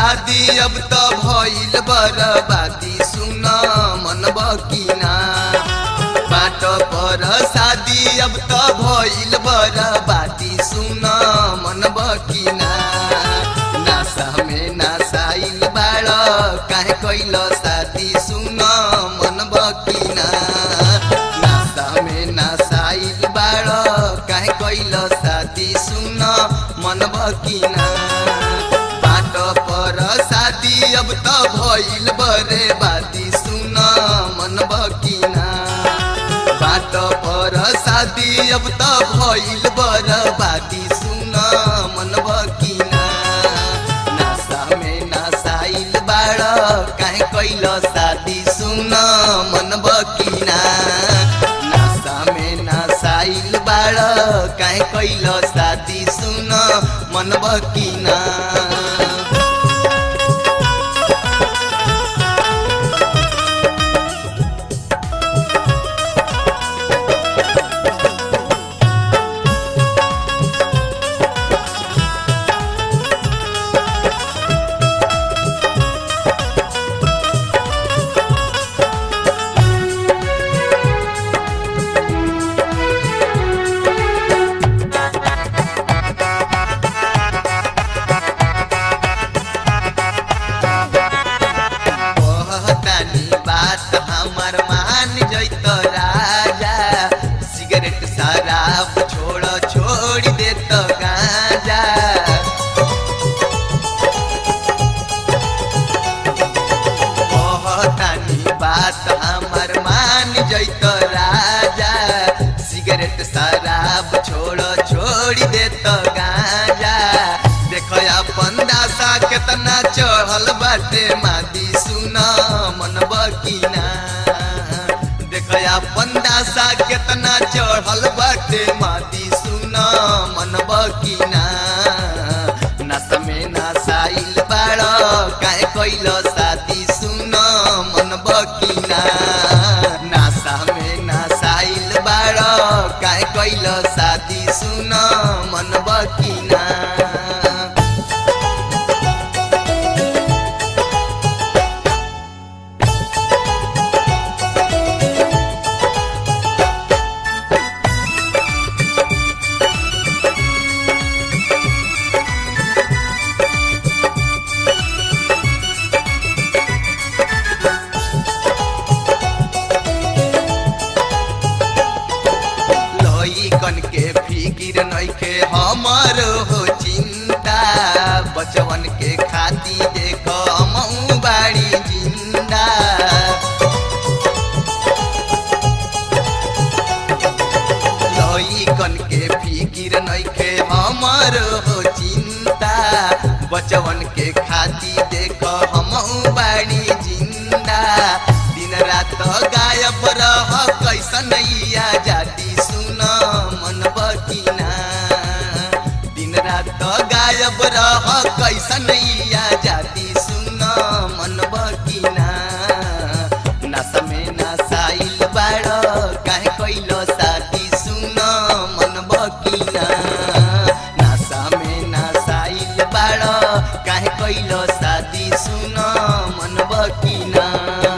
शादी अब त भइल बरबादी सुन मन बकिना बाट पर शादी अब त भइल बरबादी सुन मन बकिना नासा में नासाइल बाड़ काहे कैल शादी सुन मन बकिना नासा में नासाइल बाड़ काहे कैल शादी सुन मन बकिना बाट पर शादी अब त भइल बरे बादी सुन मन बकिना बाट पर शादी अब त भइल बर बादी सुन मन बकिना नासा में नासाइल बाड़ काहे कैल शादी सुन मन बकिना नासा में नासाइल बाड़ काहे कैल शादी सुन मन बकिना कहतानी बात हमर मान जैत राजा सिगरेट शराब छोड़ छोड़ देत गांजा कहतानी बात हमर मान जैत राजा सिगरेट शराब छोड़ छोड़ देत गांजा देख अपन दासा केतना चढ़ल बाटे मादी सुन मन बकिना देख अपन दासा केतना चढ़ल बाटे मादी सुन मन बकिना नस में नसाइल बाड़ काहे कैल शादी सुन मन बकिना नासा में नसाइल बाड़ काहे कैल शादी सुन मन बकिना लइकन के फिकिर नइखे हमर हो चिंता बचवन के खाती देख हमहू बाड़ी जिंदा लइकन के फिकिर नइखे हमर हो चिंता बचवन के खाती देख हमहू बाड़ी जिंदा दिन रात गायब रह कैसन नैया जाती सुन मन बकिना दिन रात गायब रह कैसन नैया जाती सुन मन बकिना नस में नसाइल बाड़ काहे कैल शादी सुन मन बकिना नशा में नसाइल बाड़ काहे कैल शादी सुन मन बकिना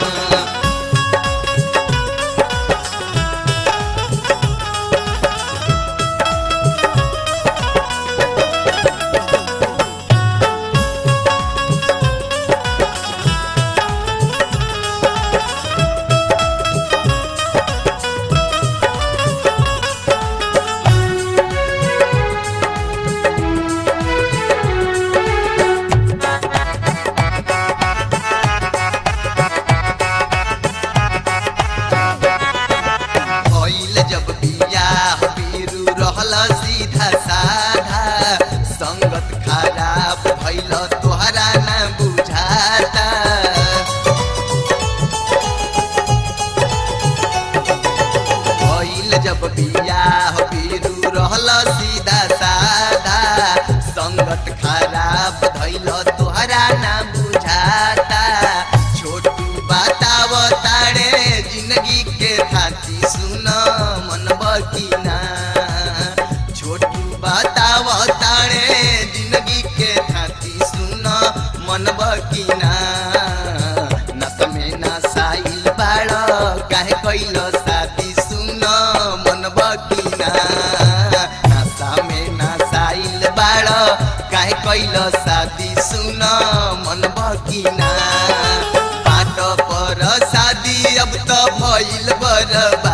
भइल जब बियाह बिरु रहल सीधा साधा संगत खराब भइल तोहरा न बुझाता भइल जब बियाह बिरु रहल सीधा साधा संगत खराब भइल तोहरा न बुझाता छोटू बताव तारे जिंदगी के थाती सुन मन बकिना छोटू बताव तारे जिंदगी के थाती सुन मन कैल शादी सुन मन बकिना नशा में नसाइल बाड़ काहे कैल शादी सुन मन बकिना बाट पर शादी अब त भइल बरबा